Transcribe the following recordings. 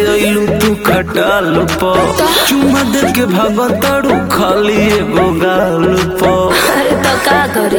अइलू तू खटाल प चुमा दे के भागताड़ू खाली एगो गाल प अरे तो का करी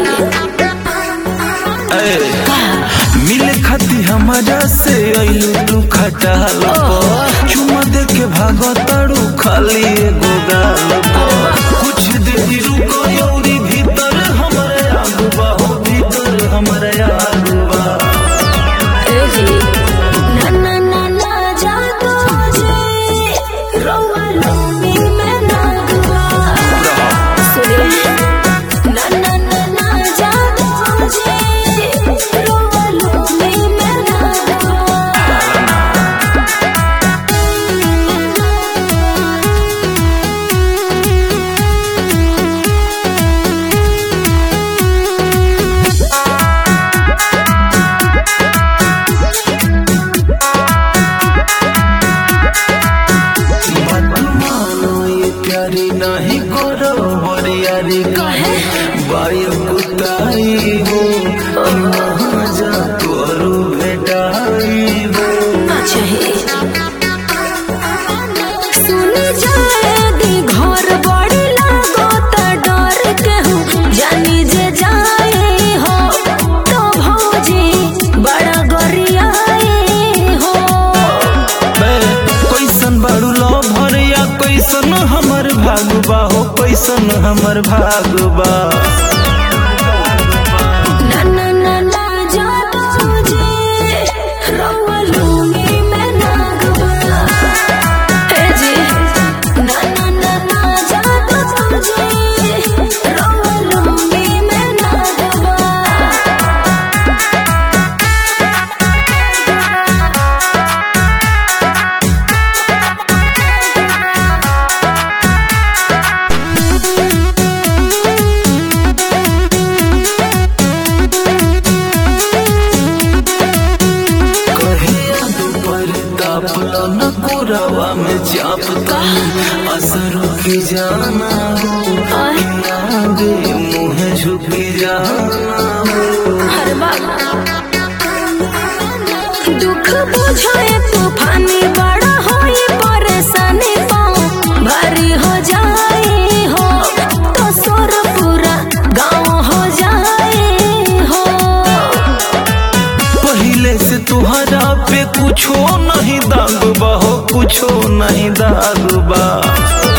ए, मिले खाती हमारा से अइलू तू खटाल प चुमा दे के भागताड़ू खाली एगो गाल प कुछ देर रुको यौरी भीतर हमरे आगुबा हो भीतर हमरे आगुबा ए जी ना ना ना ना जा तो जे रौआ लोमी में ना दुआ सुनिए ना ना ना ना जा तो जे रौआ लोमी में ना दुआ मानो ये प्यारी नहीं करो बरियारी काहे? बायु कुताई हो कहाँ जा करो भेटाई हो अच्छा है सुन जाए दी घर बड़ी लागो त डर के हूँ जानी जे जाए हो तो भौजी बड़ा गरियाए हो बे, कैसन बाड़ू लो भरिया कैसन हमर भागबा हो कैसन हमर भागबा ना ना ना ना जा भौजी रौआ लूंगी मैं नागवा हे जी ना ना ना ना जा भौजी रौआ लूंगी मैं नागवा कहिया दोपहर तापला न कोरावा में चापता असर की जाना हो आगे मुँह झुकी जाना हो हर बाबा दुख बुझाए तूफानी बड़ा होई परेशानी पाँव भारी हो जाए हो तो सोर पूरा गाँव हो जाए हो पहले से तुहरा पे कुछो नहीं दागबा हो कुछो नहीं दागबा